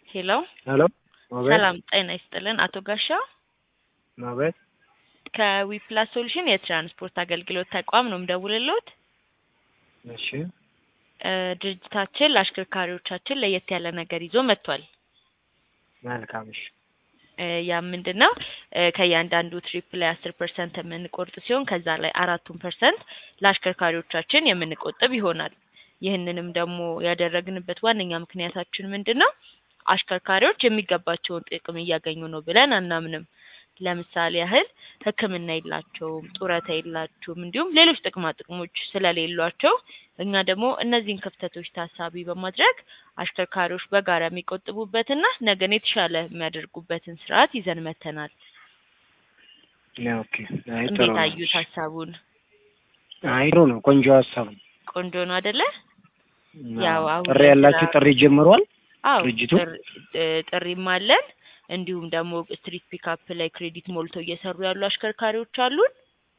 ሄሎ ሄሎ አቤት ሰላም ጤና ይስጥልን አቶ ጋሻው አቤት ከዊፕላስ ሶሉሽን የትራንስፖርት አገልግሎት ተቋም ነው የምደውልልዎት። እሺ እ ድርጅታችን ለአሽከርካሪዎቻችን ለየት ያለ ነገር ይዞ መጥቷል። መልካም እሺ እ ያ ምንድን ነው እ ከእያንዳንዱ ትሪፕ ላይ አስር ፐርሰንት የምንቆርጥ ሲሆን ከዛ ላይ አራቱን ፐርሰንት ለአሽከርካሪዎቻችን የምንቆጥብ ይሆናል። ይህንንም ደግሞ ያደረግንበት ዋነኛ ምክንያታችን ምንድን ነው? አሽከርካሪዎች የሚገባቸውን ጥቅም እያገኙ ነው ብለን አናምንም። ለምሳሌ ያህል ሕክምና የላቸውም፣ ጡረታ የላቸውም፣ እንዲሁም ሌሎች ጥቅማ ጥቅሞች ስለሌሏቸው እኛ ደግሞ እነዚህን ክፍተቶች ታሳቢ በማድረግ አሽከርካሪዎች በጋራ የሚቆጥቡበትና ነገን የተሻለ የሚያደርጉበትን ስርዓት ይዘን መተናል። ኦኬ አይ ጥሩ እንዴት ነው። አዩት ሀሳቡን? አይ ጥሩ ነው። ቆንጆ ሀሳብ ነው። ቆንጆ ነው አደለ? ያው አሁን ጥሪ ላይ ያላችሁ ስራ- ጥሪ ጀምሯል። አዎ ድርጅቱ? ጥሪ- እ ጥሪም አለን። እንዲሁም ደግሞ ስትሪት ፒካፕ ላይ ክሬዲት ሞልተው እየሰሩ ያሉ አሽከርካሪዎች አሉን።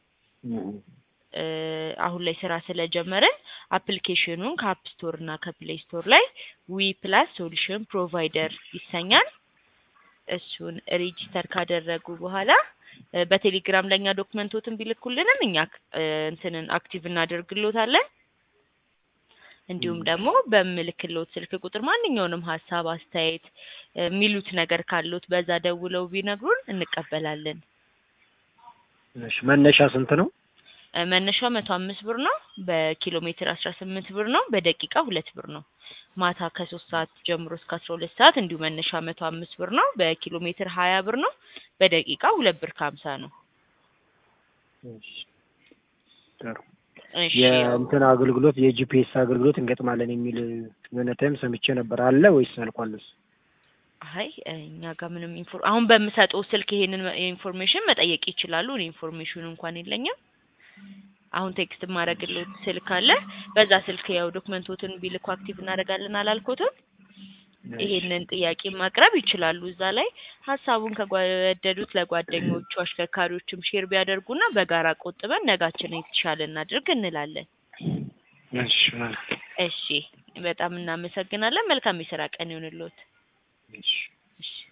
እ አሁን ላይ ስራ ስለጀመርን አፕሊኬሽኑን ከአፕ ስቶር እና ከፕሌይ ስቶር ላይ ዊ ፕላስ ሶሉሽን ፕሮቫይደር ይሰኛል። እሱን ሬጂስተር ካደረጉ በኋላ እ በቴሌግራም ለእኛ ዶክመንቶትን ቢልኩልንም እኛ እ እንትንን አክቲቭ እናደርግሎታለን። እንዲሁም ደግሞ በምልክሎት ስልክ ቁጥር ማንኛውንም ሀሳብ፣ አስተያየት እ የሚሉት ነገር ካሉት በዛ ደውለው ቢነግሩን እንቀበላለን። እሺ መነሻ ስንት ነው? እ መነሻው መቶ አምስት ብር ነው። በኪሎ ሜትር አስራ ስምንት ብር ነው። በደቂቃ ሁለት ብር ነው። ማታ ከሶስት ሰዓት ጀምሮ እስከ አስራ ሁለት ሰዓት እንዲሁ መነሻ መቶ አምስት ብር ነው። በኪሎ ሜትር ሀያ ብር ነው። በደቂቃ ሁለት ብር ከሀምሳ ነው። እሺ ጥሩ እሺ የእንትን አገልግሎት የጂፒኤስ አገልግሎት እንገጥማለን የሚል የሆነ ታይም ሰምቼ ነበር። አለ ወይስ አልቋል? እሱ? አይ እኛ ጋር ምንም ኢንፎር አሁን በምሰጠው ስልክ ይሄንን ኢንፎርሜሽን መጠየቅ ይችላሉ። እኔ ኢንፎርሜሽኑ እንኳን የለኝም። አሁን ቴክስት ማድረግልዎት ስልክ አለ። በዛ ስልክ ያው ዶክመንቶትን ቢልኩ አክቲቭ እናደርጋለን አላልኩትም? ይሄንን ጥያቄ ማቅረብ ይችላሉ። እዛ ላይ ሀሳቡን ከወደዱት ለጓደኞቹ አሽከርካሪዎችም ሼር ቢያደርጉና በጋራ ቆጥበን ነጋችንን የተሻለ እናድርግ እንላለን። እሺ መልካም እሺ በጣም እናመሰግናለን። መልካም የስራ ቀን ይሁንልዎት። እሺ